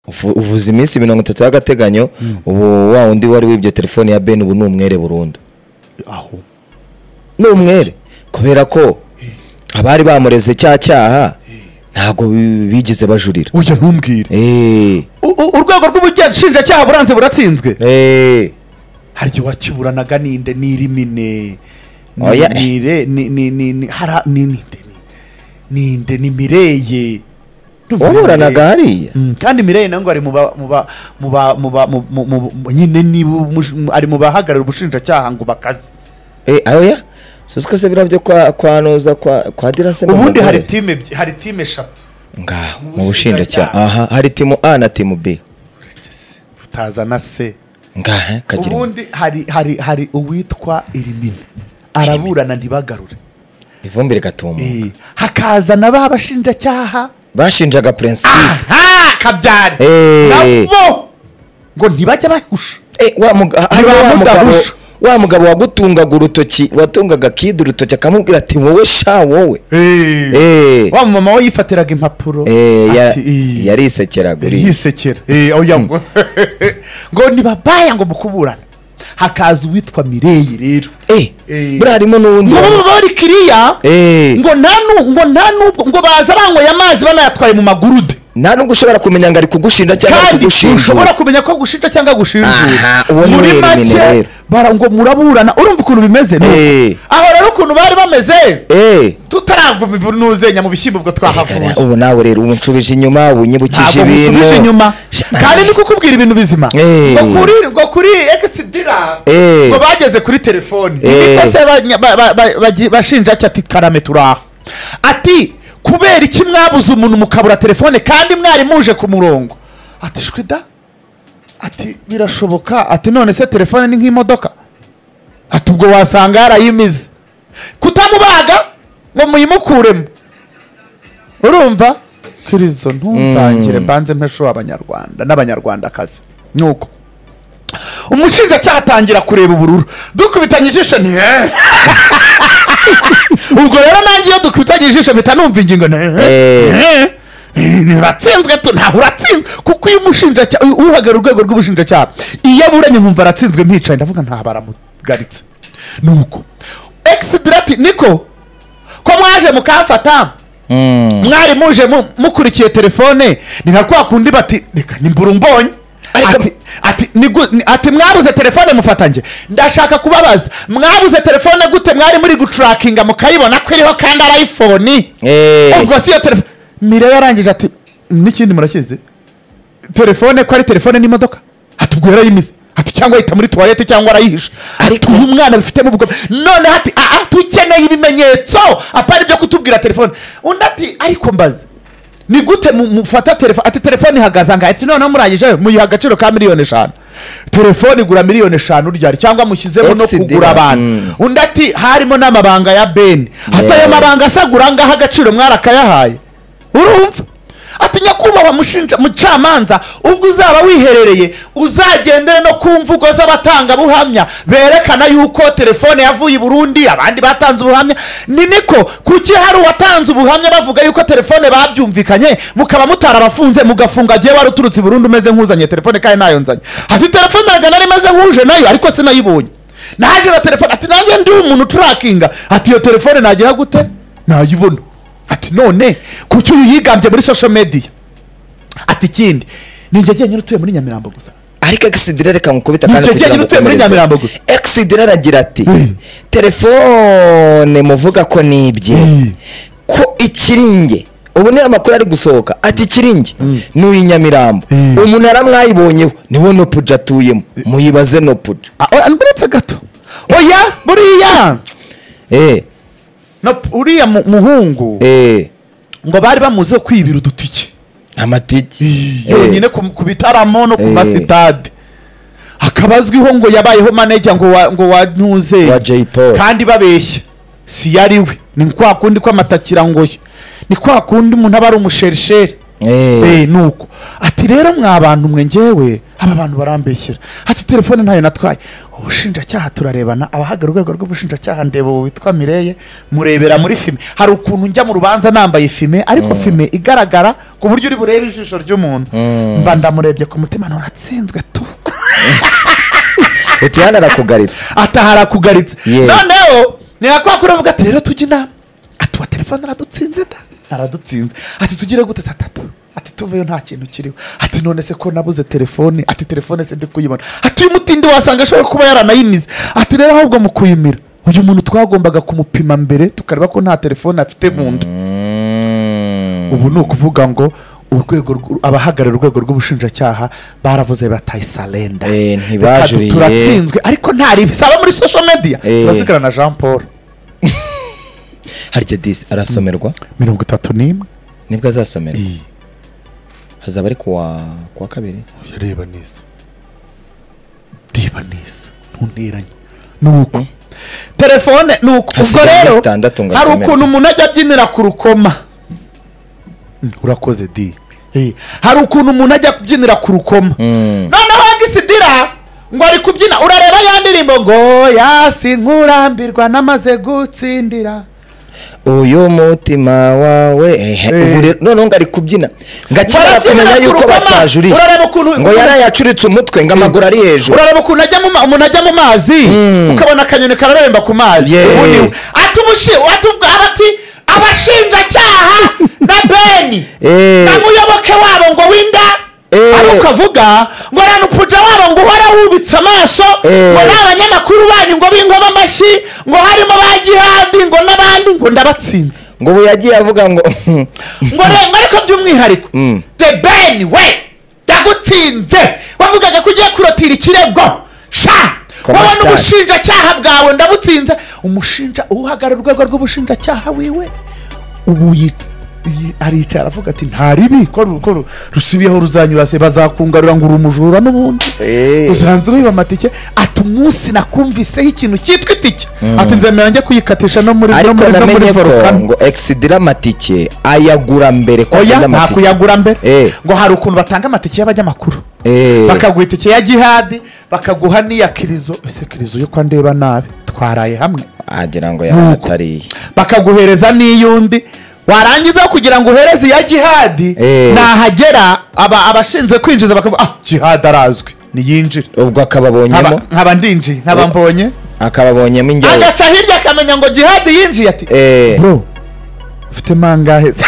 Ufu- uvuza iminsi mirongo itatu y'agateganyo ubu wa wundi wari wibye telefone ya ben ubu ni umwere burundu aho ni umwere kubera ko abari bamureze cya cyaha ntabwo bi- bigeze bajurira oya ntumbwire Eh, U- u- urwego rw'ubushinjacyaha buranze buratsinzwe eh, hari igihe wakiburanaga ninde n'irimine Oya. nire ni ni ni ni hara ni ninde ni ninde ni mireye Ndumva waburanaga Mireye. hariya Mm, kandi mireye nango ari mu ba mu ba mu ba mu ba mu- mu- mu- mu- nyine niba umush- mu- ari mu bahagarara ubushinjacyaha ngo bakaze Eh, oya si twese biriya byo kwa kwanuza kwa kwa dirase ni ubundi umugore. hari time ebyiri- hari time eshatu ngaho Mu mu bushinjacyaha aha bushinjacyaha. hari timu a na timu b Uretse se, utazana se ngaha kagira ubundi hari hari hari uwitwa irimine araburana ntibagarure ivumbire gatumba Eh, hakaza na ba bashinjacyaha bashinjaga prince Philippe. aha kabyari Eh. nabo ngo ntibajya bahusha Eh, wa muga- hari Ntibamuga wa mugabo rusha. wa mugabo wagutungaga urutoki watungaga kid urutoki akamubwira ati wowe sha wowe Eh. wa mama we yifatiraga impapuro Eh, ya- ati, "Ih, yarisekeraga uriya yisekera Eh, oya ngo ngo ntibabaya ngo mukuburane hakaza uwitwa mireyi rero Eh, Eh. buriya harimo n'uwundi ngo wa- baba bari kiriya Eh. ngo nta nu- ngo nta nubwo ngo baza banyweye amazi banayatwaye mu magurude nta nubwo ushobora kumenya ngo ari kugushinja cyangwa ari kandi ushobora kugushinjura kumenya ko gushinja cyangwa Aha, gushinjura uwo ni muri wenyine make rero. bara ngo muraburana urumva ukuntu bimeze nuko. Eh. aho rero ukuntu bari bameze Eh, tutaragwa imibunuzenya mu bishyimbo ubwo gara- twahavuye ubu nawe rero ubu nshubije inyuma ubu unyibukije ntabwo musubije ibintu inyuma Sha- kandi ni kukubwira ibintu bizima Eh. ngo kuri ngo kuri egisidira Eh. ngo bageze kuri telefoni Eh. niko se bashinja ati ati karame turaha ati kubera iki mwabuze umuntu mukabura telefone kandi mwari muje ku murongo ati shwi da ati birashoboka ati none se telefone ni nk'imodoka ati ubwo wasanga yarayimize kutamubaga ngo muyimukuremo urumva kirisito ntumvangire mbanze mpesho abanyarwanda n'abanyarwandakazi ni uko umushinjacyaha atangira kureba ubururu dukubitanye ijisho ni hehe ubwo rero nanjye iyo dukubitanye ijisho mpita numva ingingo ni hehe Eh. ni hehe. Ni- ntiratsinzwe tu ntawe uratsinzwe kuko iyo umushinjacyaha uhagarara urwego rw'ubushinjacyaha iyo aburanye nkumva aratsinzwe mpicaye ndavuga nta baramugaritse ni uko egisidira niko ko mwaje mukamfata Mm. mwari muje mu- mukurikiye telefone ni nka kwa kundi bati reka nimbura umbonye Ariko- ati, ati, nigu- ni- ati mwabuze telefone mufatange ndashaka kubabaza mwabuze telefone gute mwari muri gucurakinga mukayibona ko iriho kandi ari iphone Eh. ubwo si iyo telefone mireya yarangije ati n'ikindi murakizi telefone ko ari telefone n'imodoka ati ubwo yarayimize ati cyangwa yita muri tuwarete cyangwa arayihisha ariko uyu mwana bifitemo ubwo noneho ati aha tukeneye ibimenyetso apana ibyo kutubwira telefone undi ati ariko mbaze ni gute mu- mufata telefone ati telefone ihagaze ngahe ati noneho murangije muyiha agaciro ka miliyoni eshanu telefone igura miliyoni eshanu ryari cyangwa mushyizemo no Exidera, kugura abantu mm. undi ati harimo n'amabanga ya beni ati ayo Yeah. mabanga asagura ngaho agaciro mwarakayahaye urumva ati nyakubahwa mushinja mucamanza ubwo uzaba wiherereye uzagendere no ku mvugo z'abatangabuhamya berekana yuko telefone yavuye i burundi abandi batanze ubuhamya ni niko kuki hari uwatanze ubuhamya bavuga yuko telefone babyumvikanye mukaba mutarabafunze mugafunga agiye wari uturutse i burundi umeze nk'uzanye telefone kandi ntayo nzanye ati telefone ntabwo nari imeze nk'uje nayo ariko sinayibonye naje na telefone ati nanjye ndi umuntu uturakinga ati iyo telefone nagera gute nayibona ati none kuki uyu yigambye muri social media ati ikindi ni njye jyenyine utuye muri nyamirambo gusa ariko egisidira reka mukubita Ni icyo gihe utuye muri ukomereze. Nyamirambo gusa. egisidira aragira ati Mm. telefone muvuga ko ni ibye Mm. ko ikiri nge ubu niyo amakuru ari gusohoka ati ikiri nge ni uyu nyamirambo Mm. umunara mwayibonyeho niwo nopuja atuyemo muyibaze nopuja Ah, oya, ndetse gato oya buriya eh no- uriya mu- muhungu eh ngo bari bamuze kwibira udutike amatiki Eh. yonyine ku ku bitaramo no ku Eh. masitade akaba azwiho ngo yabayeho manejya ngo wa ngo wa ntuze Wa Jay Paul. kandi babeshya si yari we ni kwa kundi kw'amatakira ngoshya ni kwa kundi umuntu aba ari umusherisheri Eh. Eh, ni uko ati rero mwa bantu mwe ngewe aba bantu barambeshyera ati telefone ntayo natwaye ubushinjacyaha turarebana abahagarara urwego rw'ubushinjacyaha ndeba ubu witwa mireye murebera muri fime hari ukuntu njya mu rubanza nambaye fime ariko fime igaragara ku buryo uri burebe ijisho ry'umuntu mba ndamurebye ku mutima none atsinzwe tu utiyana arakugaritse ataha arakugaritse Yeah. noneho ntiyakwakuye avuga ati rero tujye inama ati wa telefone aradutsinze da aradutsinze ati tugire gute saa tatu ati tuveyo nta kintu kiriho ati none se ko nabuze telefone ati telefone se ndi kuyibona ati uyu mutindi wasanga ashobora kuba yaranayimize ati rero ahubwo mu kuyimira uyu muntu twagombaga kumupima mbere tukareba ko nta telefone afite mu nda ubu ni ukuvuga ngo urwego rw- abahagarariye urwego rw'ubushinjacyaha baravuze bataye salenda Eh, Reka tu- ntibajuriye. turatsinzwe ariko nta ribi saba muri social media Eh. turasigara na jean paul harya disi arasomerwa mirongo itatu n'imwe nibwo azasomerwa iyi hazaba ari kuwa kuwa kabiri reba neza reba neza ntunteranye nuko telefone nuko ubwo Hasigaye rero iminsi itandatu ngo hari asome. ukuntu umuntu ajya abyinira ku rukoma Mm, urakoze di Eh, hari ukuntu umuntu ajya kubyinira ku rukoma noneho agisidira ngo ari kubyina urareba ya ndirimbo ngo yasi nkurambirwa namaze gutsindira uyu mutima wawe ehe, Eh. ubu rero noneho ngo ari kubyina ngo akimara Barabyina kumenya yuko kurukoma. batajuriye Urareba ukuntu- ngo yarayacuritse umutwe ngo amaguru ari hejuru urareba ukuntu ajya mu ma- umuntu ajya mu mazi ukabona akanyoni kararemba ku mazi Yeah. ubu ni we. ati ubushi- ati ubwo- aba ati abashinjacyaha na beni Eh. na muyoboke wabo ngo winda Eh. ari ukavuga ngo na nupuja wabo ngo uhora wubitse amaso Eh. ngo n'abanyamakuru banyu ngo bingoma amashyi ngo harimo ba gihadi ngo n'abandi ngo ndabatsinze ngo ubu yagiye avuga ngo ngo renga ariko by'umwihariko the ben we ndagutsinze wavugaga ko ugiye kurotira ikirego sha Koma wowe sitari. n'ubushinjacyaha bwawe ndabutsinze umushinja uhagarara urwego rw'ubushinjacyaha wiwe ubu yi- yi- aricara aravuga ati nta ribi ko ru- ko ru- rusubiyeho ruzanyura se bazakungarura ngo uri umujura n'ubundi Eh. usanzwe wiba amatike ati umunsi nakumviseho ikintu cyitwa itike ati nzemera njye kuyikatisha no muri no ariko muri- no muri namenye ko volcano." ngo egisidira amatike ayagura mbere ko oya agura nta amatike kuyagura mbere Eh. ngo hari ukuntu batanga amatike y'abanyamakuru Eh. bakaguha itike ya gihadi bakaguha n'iya kirizo ese kirizo yo kwa ndeba nabi twaraye hamwe wagira ngo Nuko. yahatariye bakaguhereza n'iy'undi warangiza kugira ngo uhereze iya gihadi Eh. nahagera aba- abashinzwe kwinjiza bakavuga ah gihadi arazwi niyinjire ubwo akaba abonyemo Nkaba- nkaba ndinjiye nkaba Ubu- mbonye akaba abonyemo ingewe agaca hirya akamenya ngo gihadi yinjiye ati Eh. bro ufite mangahe se